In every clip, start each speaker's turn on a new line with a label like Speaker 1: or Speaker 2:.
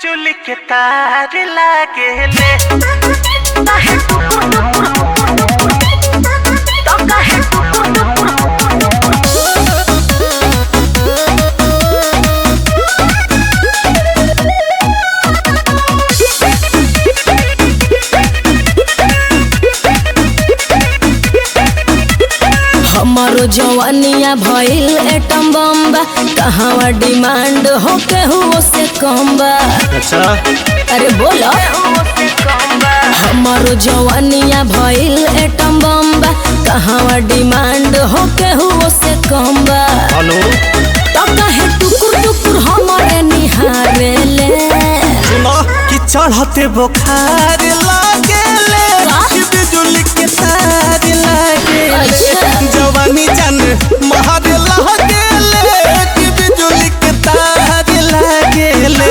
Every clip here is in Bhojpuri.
Speaker 1: बिजुली के तार लागेले
Speaker 2: काहे टुकुर टुकुर तो काहे टुकुर टुकुर
Speaker 3: हमारो जवानिया भइल एटम बम्बा कहवा डिमांड हो केहू से कम बा
Speaker 1: अच्छा
Speaker 3: अरे बोलो हमारो जवानिया भइल एटम बम्बा कहवा डिमांड हो केहू से कम बा
Speaker 1: हेलो
Speaker 3: तो कहे टुकुर टुकुर हमारे निहारेले
Speaker 1: सुनो कि चढ़ते बुखार लागेले
Speaker 3: का?
Speaker 1: कि बिजुली के तार लागेले
Speaker 3: अच्छा।
Speaker 1: जवानी जान महार लागेले कि बिजुली के तार लागेले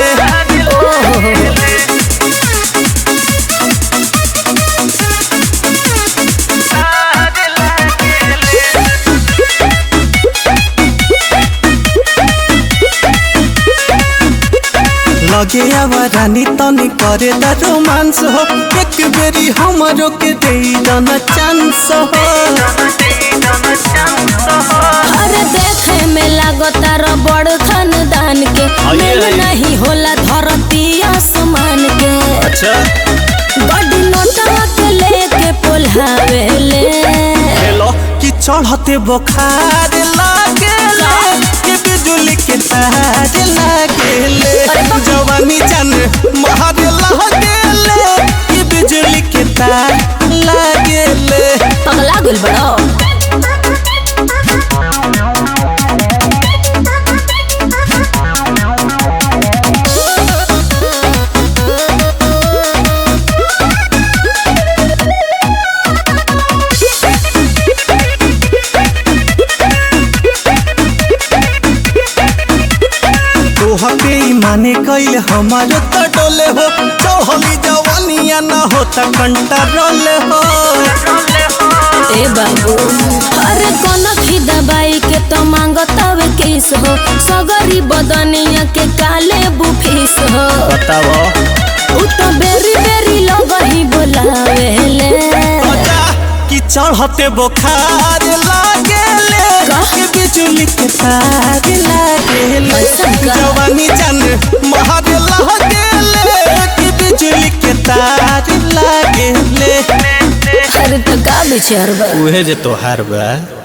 Speaker 1: लगे आवा रानी तनी करे द रोमांस हो एक बेरी हमरो के दे दना चांस हो
Speaker 3: अरे देखे में लागता रबड़ खानदान के
Speaker 1: आइए,
Speaker 3: मेल
Speaker 1: आइए।
Speaker 3: नहीं होला धरती आसमान के
Speaker 1: अच्छा
Speaker 3: गड्डी नोटवा के लेके पोल्हावेले
Speaker 1: हेलो कि चढ़ते बुखार लागेले कि बिजुली के तार लागेले
Speaker 3: अरे बाप।
Speaker 1: जवानी जान महार लागेले कि बिजुली के तार लागेले
Speaker 3: पगला गुल बड़ो
Speaker 1: तोह पे माने कैल हमारो त डोले हो चढ़ली जवानिया न हो त कंट्रोल हो
Speaker 3: ए बाबू अरे कोन खी दबाई के तो मांगतावे किस हो सगरी बदनिया के काले बुफिस हो
Speaker 1: बताओ
Speaker 3: उ तो बेरी बेरी लगही बोलावेले
Speaker 1: बता कि चढ़ते बुखार लागेले
Speaker 3: का?
Speaker 1: कि बिजुली के तार लागेले
Speaker 3: ऐसा का?
Speaker 1: जवानी जान महार लागेले कि बिजुली के तार लागेले
Speaker 3: अरे तो का विचार बा
Speaker 1: उहे जे तोहार बा